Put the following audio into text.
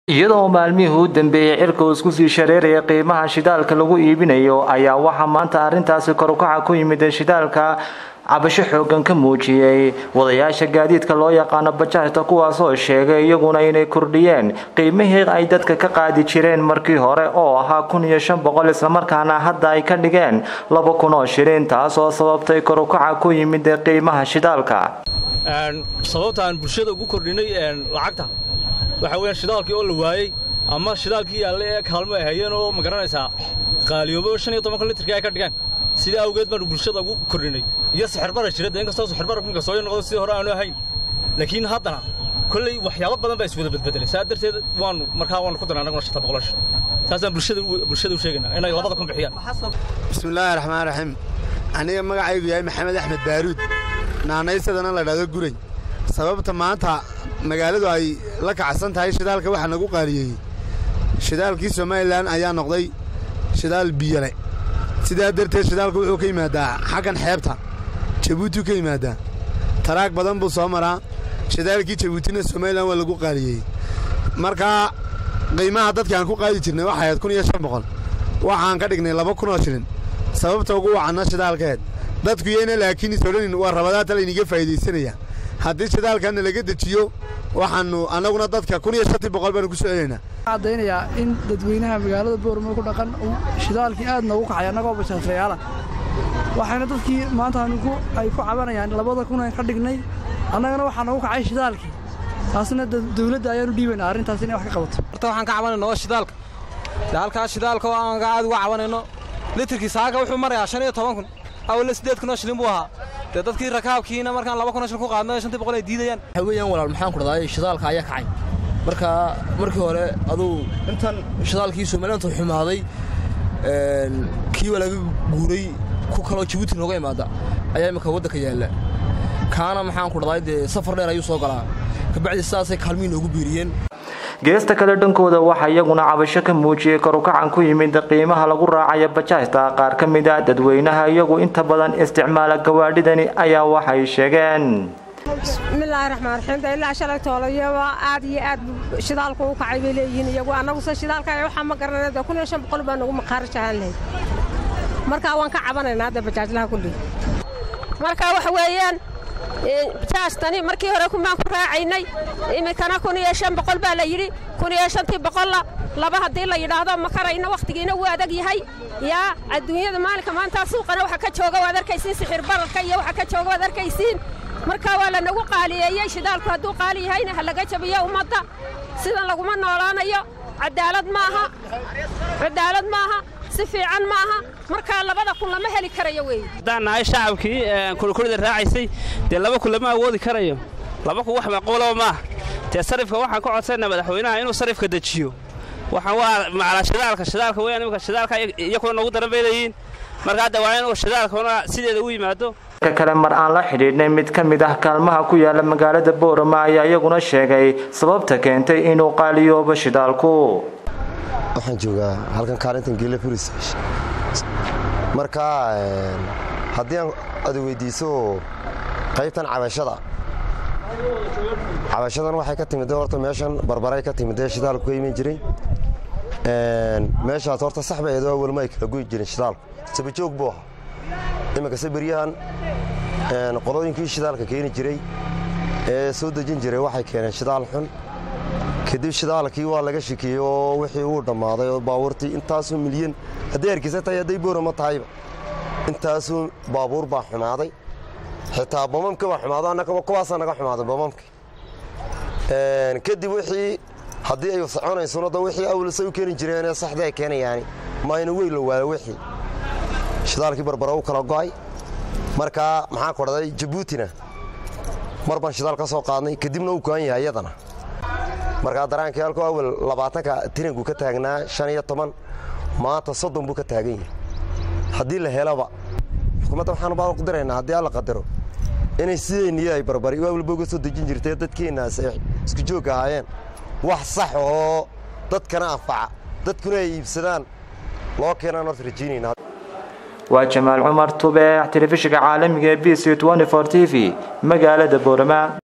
iyadoo maalmihii u dambeeyey cirka uu isku sii shareeraya qiimaha shidaalka lagu iibinayo ayaa waxaa maanta arrintaasi korukaca ku yimid shidaalka cabasho xoogan ka muujiyey wadayaasha gaadiidka loo yaqaano bajaajta kuwaasoo sheegay iyaguna inay kordhiyeen qiimihii ay dadka ka qaadi jireen markii hore oo ahaa kun iyo shan boqol islamarkaana hadda ay ka dhigeen laba kun oo shilin taasoo sababtay korukaca ku yimid qiimaha shidaalka sababta aan bulshada ugu kordhinay lacagta waxaa weyaan shidaalkii oo la waayey ama shidaalkii yaalle ee kaalmo ay hayeen oo ma garanaysaa qaaliyoobo shan iyo tobanka litrka ay ka dhigeen sidaa awgeed baanu bulshada ugu kordhinay iyo sixirbarar jira dee inkastoo sixirbarar minka soo noqdo sidii hore aanu ahayn laakiin haddana kolley waxyaabo badan baa iswada bedbedelay saa darteed waanu markaa waanu ku darnay annaguna shanta boqolash saasaan bulshada bulshada u sheegaynaa inay labada kun bixiyaan bismillaahi raxmaan raxiim aniga magacaygu yahay maxamed axmed baaruud naanaysadana la dhahdo guray sababta maanta magaaladu ay la kacsan tahay shidaalka waxaa nagu qaaliyeeyey shidaalkii somalilan ayaa noqday shidaal biyole sidaa darteed shidaalku wuxuu ka yimaadaa xaggan xeebta jabuutiu ka yimaadaa taraag badan buu soo maraa shidaalkii jabuutina somalilan waa lagu qaaliyeeyey markaa qiimaha dadki aan ku qaadi jirnay waxay ahayd kun iyo shan boqol waxaan ka dhignay laba kun oo shilin sababta ugu wacanna shidaalkeed dadku yayna laakiin is odhanin waa rabadaata layniga faa'iidaysanaya haddii shidaalkanna laga dejiyo waxaannu annaguna dadka kun iyo shantii boqol baanu ku soo celaynaa caddaynayaa in dadweynaha magaalada booramo ku dhaqan uu shidaalkii aad noogu kacay annagoo bashaafeyaala waxayna dadkii maanta ay ku cabanayaan labada kun aan ka dhignay annagana waxaa noogu kacay shidaalkii taasna dawladda ayaanu dhiibaynaa arrintaas inay wax ka qabato horta waxaan ka cabanayno waa shidaalka dee halkaas shidaalka oo aan aad uga cabanayno litirkii saaga wuxuu marayaa shan iyo toban kun awalna siddeed kun oo shilin buu ahaa dee dadkii rakaabkiina markaan laba kun oo shilin ku qaadno shantii boqol ay diidayaan waxaa weeyaan walaal maxaan ku dhahdaa shidaalka ayaa kacay marka markii hore aduu intan shidaalkii somalilantu xumaaday kii waa laga guuray ku kaloo jabuuti nooga imaada ayaa imminka waddanka yaalla kaana maxaan ku dhahdaa dee safar dheer ayuu soo galaa kabacdi sidaasay kaalmihi noogu biiriyeen geesta kale dhankooda waxaa iyaguna cabasho ka muujiyey korukacan ku yimid qiimaha lagu raacaya bajaajta qaar ka mid a dadweynaha iyagu inta badan isticmaala gawaadhidani ayaa waxay sheegeen bismillaahi raxmaan raxiim de ilaa shalay toolayaba aad iyo aad shidaalku u kacay bay leeyihiin iyagu annaguse shidaalka waxaa ma garanay de kun iyo shan boqol baa nagu maqaari jahaan lahayd markaa waan ka cabanaynaa de bajaajlaha kulli marka waxa weeyaan bajaajtani markii hore kumaan ku raacaynay iminkana kun iyo shan boqol baa la yidhi kun iyo shantii boqolla laba haddii la yidhaahdo ma karayno wakhtigiina wuu adag yahay yaa adduunyada maalinka maanta suuqana waxa ka jooga waad arkaysiin sixir bararka iyo waxa ka jooga waad arkaysiin marka waa lanagu qaaliyeeyey shidaalku hadduu qaali yahayna ha laga jabiyo ummadda sidan laguma noolaanayo cadaalad maaha cadaalad maaha si fiican maaha markaa labada kun lama heli karayo wey haddaan nahay shacabkii kulkulida raacaysay dee laba kun lama awoodi karayo laba kun wax macquulaba maaha dee sarifka waxaan ka codsanaa madaxweynaha inuu sarifka dejiyo waxaan waa macalaa shidaalka shidaalka weyaan imika shidaalka iyakuna noogu daran bay leeyihiin marka hadda waa inuu shidaalkuna sideeda u yimaado ka kale mar aan la xidhiidhnay mid ka mid ah kaalmaha ku yaala magaalada boorama ayaa iyaguna sheegay sababta keentay inuu qaaliyoobo shidaalku waxaan joogaa halkan kaalintan geela furis marka haddii aan ada weydiiso qaybtan cabashada cabashadan waxay ka timid horta meeshan barbaray ka timid ee shidaalku ka iman jiray meeshaas horta sax bay eedoo awal ma ay kala goyi jirin shidaalku sabajoog buu ahaa iminkase beryahan qolooyinkii shidaalka keeni jiray ee soo dejin jiray waxay keeneen shidaal xun kadib shidaalkii waa laga shikiyey oo wixii uu dhammaaday oo baabuurtii intaasoo milyan hadday hargeysa tahay hadday boorama tahayba intaasoo baabuur baa xumaaday xitaa bamamka baa xumaado annagaba kuwaasaa naga xumaaday bamamka kadib wixii haddii ay soconaysona da wixii awlasa u keeni jireenee saxda ay keenayaani mayna weyn la waayo wixii shidaalkii barbara u kala go'ay markaa maxaan ku dhahday jabuutina mar baan shidaal ka soo qaadnay kadibna uu go'an yahay iyadana markaa daraankii halkoo awal labaatanka tiranku ka taagnaa shan iyo toban maanta soddon buu ka taagan yahay haddii la helaba xukuumadda waxaanu baa ku diraynaa haddii alla qadaro inay sidayniyo ay barbari awalba uga soo dejin jirtay dadkeennaas ay isku joog ahaayeen wax sax oo dadkana anfaca dadkuna ay iibsadaan loo keenaan horta rajaynayna waa jamaal cumar tubeex telefishinka caalamiga ee b c t v magaalada boorama